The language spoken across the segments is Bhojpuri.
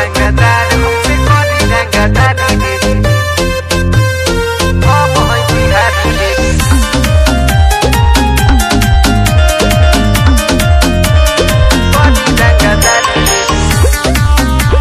रंगदार हमसे करी रंगदारी रे हम हैं बिहारी रे करी रंगदारी रे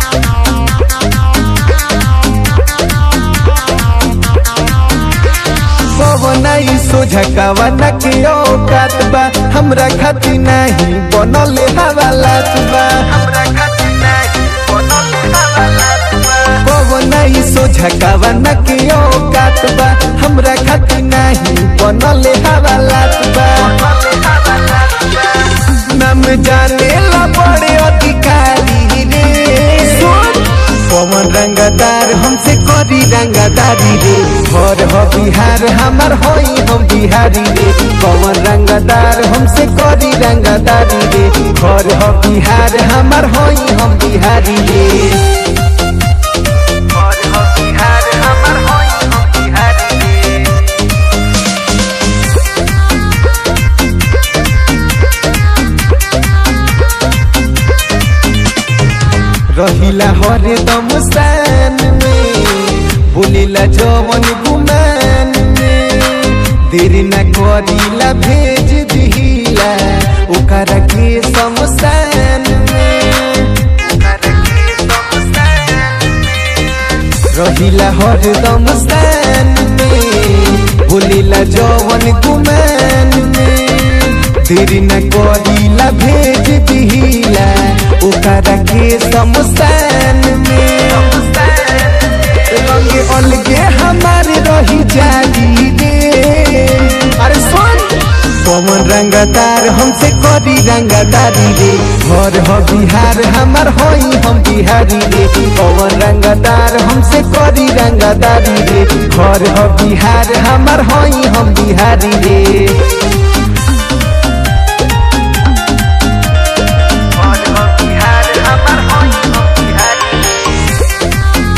पवनाई सोझकावा नके औकात बा हमरा खाती नाही बनल हवालात बा हमरा खातिर नहीं बनल हवालात बा पवनाई सोझकावा नके औकात बा हमरा खाती नाही बनल हवालात बा बनल हवालात बा नाम जाने ला बड़े अधिकारी रे सुन पवन रंगदार हमसे करी रंगदारी रे घर हो बिहार हमार होई हम बिहारी रे पवन रंगदार हमसे करी रंगदारी रे घर हो बिहार हमार होई हम बिहारी रे और हो बिहार हमर होई हम बिहारी रे रहिला हरदम सान में बोलेला जवन गुमान में देरी न करीला भेज दिहिला ओकरा के समसान में रहिला हरदम सान में बोलेला जवन गुमान में देरी न करीला भेज दिहिला ओकरा के समसान में रंगे अलगे हमारे रही जाली रे अरे सुन पवन रंगदार हमसे करी रंगदारी रे घर हो बिहार हमार होई हम बिहारी रे पवन रंगदार हमसे करी रंगदारी रे घर हो बिहार हमार होई हम बिहारी रे और हो बिहार हमर होई हम बिहारी रे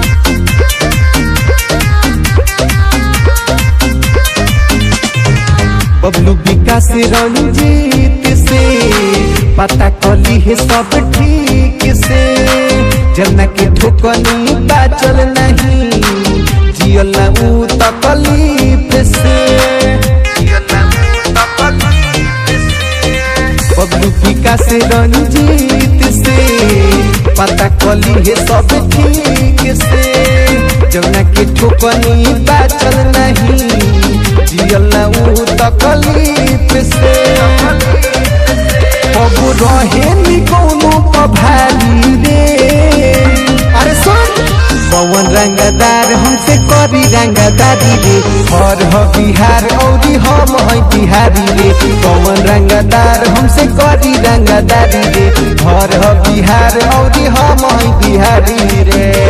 बबलू विकास रंजीत से पता कली है सब ठीक से जना के ठोकनी बाचल नहीं जियल ऊ तकलीफ से बबलू विकास रंजीत से पता कली है सब ठीक से जना के ठोकनी बाचल नहीं जियल ऊ तकलीफ से अब रहे नी कोनो पभारी रे अरे सुन पवन रंगदार हमसे करी रंगदारी रे और हो बिहार औरी हम है बिहारी रे पवन रंगदार हमसे करी रंगदारी रे और हो बिहार औरी हम है बिहारी रे